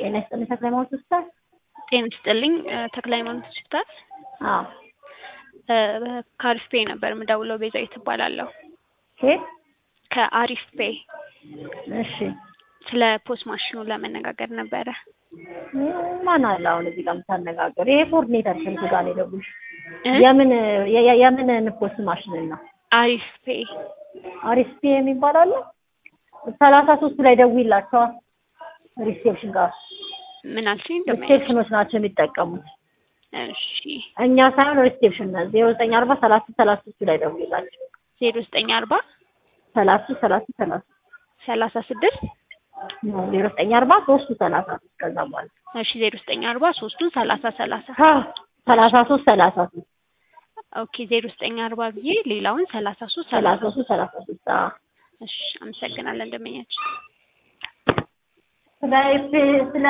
ጤና ይስጥልኝ ተክለ ሃይማኖት ሆስፒታል። ጤና ይስጥልኝ ተክለ ሃይማኖት ሆስፒታል። አዎ ከአሪፍ ፔ ነበር የምደውለው። ቤዛዊት እባላለሁ። ኬት? ከአሪፍ ፔ እሺ ስለ ፖስት ማሽኑ ለመነጋገር ነበረ። ማን አለ አሁን እዚህ ጋር የምታነጋገር? ይሄ ኮኦርዲኔተር ስልክ ጋር ነው የደወልሽ? እ? የምን የ- የ- የምን ፖስት ማሽን ነው? አሪፍ ፔ አሪስፒ የሚባል አለ? ሰላሳ ሶስቱ ላይ ደውይላቸዋ። ሪሴፕሽን ጋር ምን አልሽኝ? እንደማያች ሪሴፕሽኖች ናቸው የሚጠቀሙት። እሺ እኛ ሳይሆን ሪሴፕሽን ነው። ዜሮ ዘጠኝ አርባ ሰላሳ ሰላሳ ሶስቱ ላይ ደውይላቸው። ዜሮ ዘጠኝ አርባ ሰላሳ ሰላሳ ሰላሳ ሰላሳ ስድስት ዜሮ ዘጠኝ አርባ ሶስቱ ሰላሳ ሶስት ከዛ በኋላ እሺ ዜሮ ዘጠኝ አርባ ሶስቱን ሰላሳ ሰላሳ ሰላሳ ሶስት ሰላሳ ሶስት ኦኬ ዜሮ ዘጠኝ አርባ ብዬ ሌላውን ሰላሳ ሶስት ሰላሳ ሰላሳ ሶስት ሰላሳ ሶስት እሺ አመሰግናለን እንደመኛች ስለ ስለ